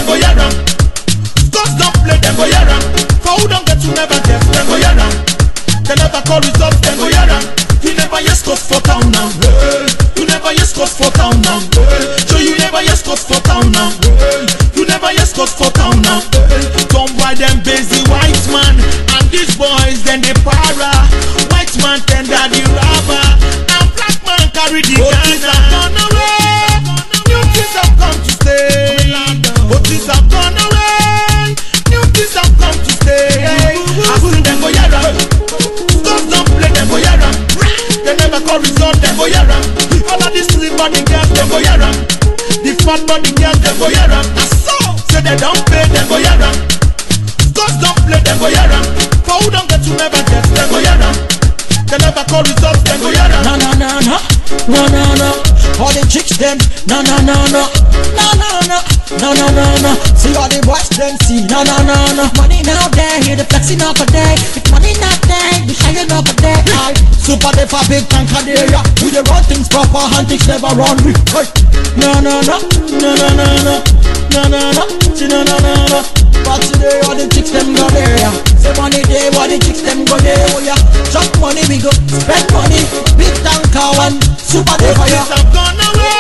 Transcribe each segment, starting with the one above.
go hear am. Scores don't play, them go hear am. For who don't get to never get, them go hear am. They never call results, them go hear am. You never hear scores for town now. Hey. You never hear scores for town now. Hey. So you never hear scores for town now. Hey. You never hear scores for town now. Hey. Don't buy them busy white man. And these boys, then they para. White man tender the rubber. And black man carry the Ghana. Gone away. New things have come to stay. Old things have gone away. New things have come to stay. I see them go hear am. Stop, don't play them go hear am. They never call result, them go hear am. All of these slim body girls, them go hear am. The fat body girls, them go hear am. I saw. Say they don't pay, them go hear am. Stop, don't play them go hear am. For who don't get to never get, them go hear am. They never call results, them go hear am. No, no, no, no, no, no, no. All the chicks them, no, no, no, no, no, no, no, no, no, no, no. See all the boys them see, no, no, no, no. Money now there, hear the flexing up a day. If money not there, we shining up a day. I super the for big tank of the area. We the run things proper, and things never run we. Hey. No, no, no, no, no, no, no, no, no, no, see no, no, no, no. But today all the chicks them go there. yeah. Say money day, all the chicks them go there. Oh yeah, chop money we go spend money. Big tanker one, super the Old fire. things have gone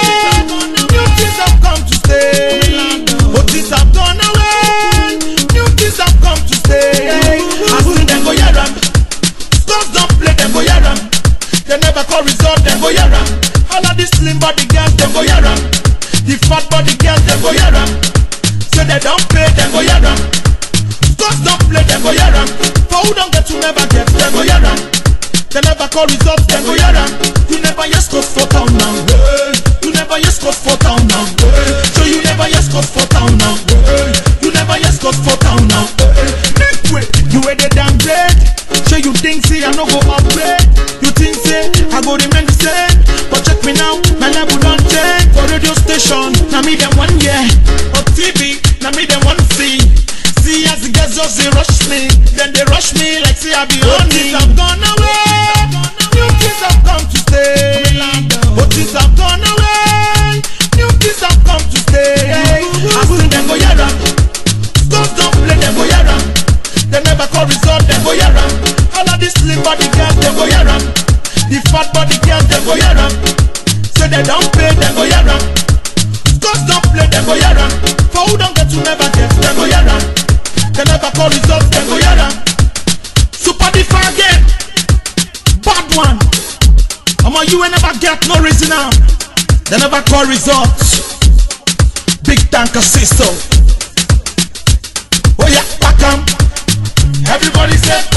away. New things have come to stay. Old things have gone away. New things have come to stay. I see them go hear am. Stars don't play, them go hear am. They never call result, them go hear am. All of these slim body girls, them go hear am. The fat body girls, them go hear am. Say they don't play, them go hear am. Stars don't play, them go hear am. For who don't get to never get, them go hear am. They never call results, them go hear am. You never hear scores for town now. Hey. You never hear scores for town now. Hey. So you never hear scores for town now. Hey. You never hear scores for town now. Hey. Make way, you wear the damn grade. So you think say I no go upgrade. You think say I go remain the same. But check me now, my level don't change. For radio station, now me them one year. On TV, now me them one see. See as the girls just they rush me, then they rush me like say I be on things have gone away, new things have come to stay. Old things have gone away, new things have come to stay. I see them go hear am, stars don't play them go hear am. They never call result them go hear am. All of these slim body girls them go hear am. The fat body girls them go hear am. Say they don't pay them go hear am. Scores don't play, them go hear am. For who don't get to never get, them go hear am. They never call results, them go hear am. Super differ again. Bad one. Omo, you ain't never get no reason now. They never call results. Big tanker system. Oh yeah, back 'em. Everybody say